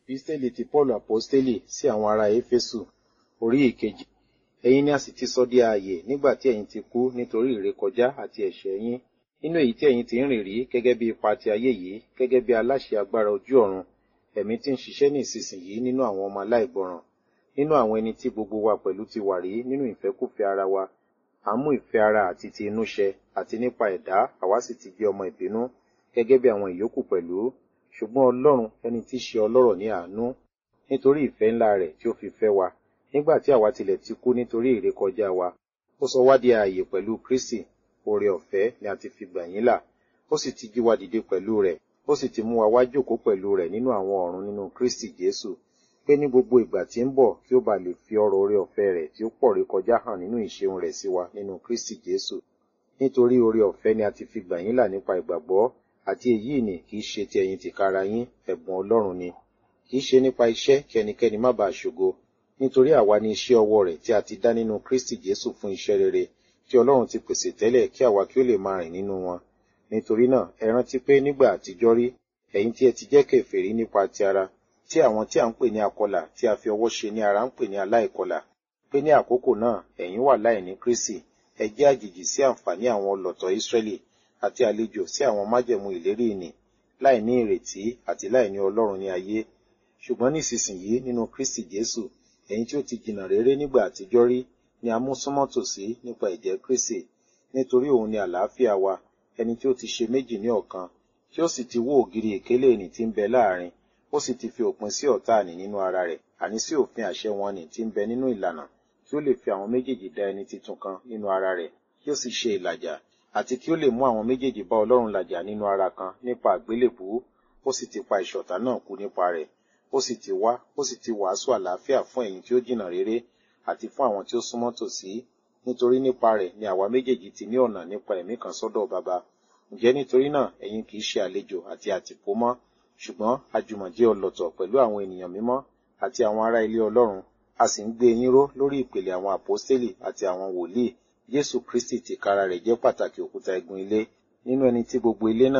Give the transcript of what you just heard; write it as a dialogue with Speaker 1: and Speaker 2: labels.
Speaker 1: Episteli ti Paulu Aposteli sí àwọn ará Éfésù orí ìkejì. Ẹ̀yin ni a sì ti sọ di ààyè nígbà tí ẹ̀yin ti kú nítorí ìrékọjá àti ẹ̀ṣẹ̀ yín. Nínú èyí tí ẹ̀yin ti ń rìn rí gẹ́gẹ́ bí ipa ti ayé yìí, gẹ́gẹ́ bí aláṣẹ agbára ojú ọ̀run, ẹ̀mí tí ń ṣiṣẹ́ ní ìsinsìnyí nínú àwọn ọmọ aláìgbọràn. Nínú àwọn ẹni tí gbogbo wa pẹ̀lú ti wà rí nínú ìfẹ́kúfẹ̀ẹ́ ara wa. À ń mú ìfẹ́ ara àti ti inú ṣẹ, àti nípa ẹ̀dá àwa sì ti jẹ́ ọmọ ìbínú, gẹ́gẹ́ bí àwọn ìyókù pẹ̀lú. Ṣùgbọ́n Ọlọ́run ẹni tí í ṣe ọlọ́rọ̀ ní àánú, nítorí ìfẹ́ ńlá rẹ̀ tí ó fi fẹ́ wa, nígbà tí àwa tilẹ̀ ti kú nítorí ìrékọjá wa, ó sọ wá di ààyè pẹ̀lú Kristi, oore ọ̀fẹ́ ni a ti fi gbà yín là, ó sì ti jí wa dìde pẹ̀lú rẹ̀, ó sì ti mú wa wá jókòó pẹ̀lú rẹ̀ nínú àwọn ọ̀run nínú Kristi Jésù, pé ní gbogbo ìgbà tí ń bọ̀ kí ó ba lè fi ọrọ̀ oore ọ̀fẹ́ rẹ̀ tí ó pọ̀ rékọjá hàn nínú ìṣeun rẹ̀ sí wa nínú Kristi Jésù. Nítorí oore ọ̀fẹ́ ni a ti fi gbà yín là nípa ìgbàgbọ́, àti èyí ni kì í ṣe ti ẹ̀yin tìkára yín, ẹ̀bùn Ọlọ́run ni. Kì í ṣe nípa iṣẹ́ kí ẹnikẹ́ni má bàa ṣògo, nítorí àwa ni iṣẹ́ ọwọ́ rẹ̀ tí a ti dá nínú Kristi Jésù fún iṣẹ́ rere, tí Ọlọ́run ti pèsè tẹ́lẹ̀ kí àwa kí ó lè máa rìn nínú wọn. Nítorí náà, ẹ rántí pé nígbà àtijọ́ rí, ẹ̀yin tí ẹ ti jẹ́ kèfèrí nípa ti ara, tí àwọn tí à ń pè ní akọlà tí a fi ọwọ́ ṣe ní ara ń pè ní aláìkọlà, pé ní àkókò náà ẹ̀yin wà láìní Kristi, ẹ jẹ́ àjèjì sí àǹfààní àwọn ọlọ̀tọ̀ Ísírẹ́lì àti àlejò sí àwọn májẹ̀mú ìlérí ìnì, láìní ìrètí àti láìní Ọlọ́run ní ayé. Ṣùgbọ́n nísinsìnyí nínú Kristi Jésù, ẹ̀yin tí ó ti jìnnà réré nígbà àtijọ́ rí ni a mú súnmọ́ tòsí nípa ẹ̀jẹ̀ Kristi, nítorí òun ni àlàáfíà wa, ẹni tí ó ti ṣe méjì ní ọ̀kan, tí ó sì ti wó ògiri ìkélé ìnì tí ń bẹ láàrin, ó sì ti fi òpin sí ọ̀tá àní nínú ara rẹ̀, àní sí òfin àṣẹ wọn nì tí ń bẹ nínú ìlànà, kí ó lè fi àwọn méjèèjì dá ẹni titun kan nínú ara rẹ̀, kí ó sì ṣe ìlàjà, àti kí ó lè mú àwọn méjèèjì bá Ọlọ́run làjà nínú ara kan nípa àgbélébùú, ó sì ti pa ìṣọ̀tá náà kú nípa rẹ̀, ó sì ti wá, ó sì ti wàásù àlàáfíà fún ẹ̀yin tí ó jìnnà réré, àti fún àwọn tí ó súnmọ́ tòsí, nítorí nípa rẹ̀ ni àwa méjèèjì ti ní ọ̀nà nípa ẹ̀mí kan sọ́dọ̀ Baba. Ǹjẹ́ nítorí náà ẹ̀yin kì í ṣe àlejò àti àtìpó mọ́, ṣùgbọ́n àjùmọ̀jẹ́ ọlọ̀tọ̀ pẹ̀lú àwọn ènìyàn mímọ́ àti àwọn ará ilé Ọlọ́run, a sì ń gbé yín ró lórí ìpìlẹ̀ àwọn àpọ́stélì àti àwọn wòlíì. Jésù Kristi tìkára rẹ̀ jẹ́ pàtàkì òkúta igun ilé, nínú ẹni tí gbogbo ilé náà